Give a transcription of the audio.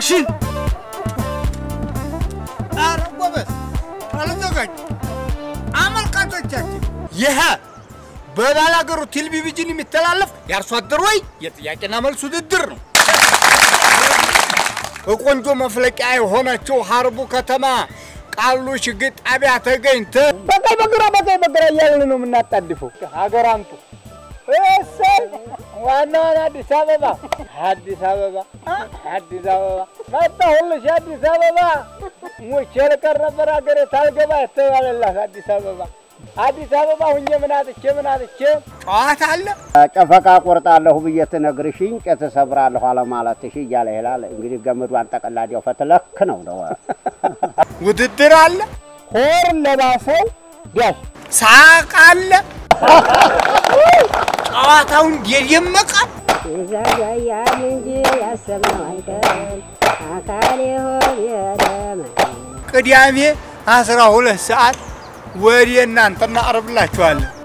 አክሽን ኧረ ጎበዝ አልዘጋጅ አመልካቾቻችን ይህ በባላገሩ ቴሌቪዥን የሚተላለፍ የአርሶ አደር ወይ የጥያቄና መልስ ውድድር ነው። በቆንጆ መፍለቂያ የሆነችው ሀርቡ ከተማ ቃሉ ሽግጥ ጣቢያ ተገኝተ በቀኝ በግራ በቀኝ በግራ እያልን ነው የምናጣድፈው። ሀገር አምጡ እሰይ ዋናዋን አዲስ አበባ አዲስ አበባ አዲስ አበባ መጣሁልሽ አዲስ አበባ ሙቼ ልቀር ነበር ሀገሬ ታልገባ የተባለላት አዲስ አበባ አዲስ አበባ ሁኜ ምን አጥቼ ምን አጥቼ ጨዋታ አለ ጨፈቃ ቆርጣለሁ ብዬ ትነግርሽኝ እንጨት እሰብራለሁ አለማለትሽ እያለ ይላል። እንግዲህ ገመዷን ጠቀላዲያው ፈትለክ ነው ነው ውድድር አለ ሆር ለባሰው ዳሽ ሳቅ አለ ጨዋታውን የደመቃል ይዘገያል እንጂ ያሰብነው አይቀርም አካል ይሆን የደመ ቅዳሜ አስራ ሁለት ሰዓት ወደ እናንተ እናቀርብላችኋለን።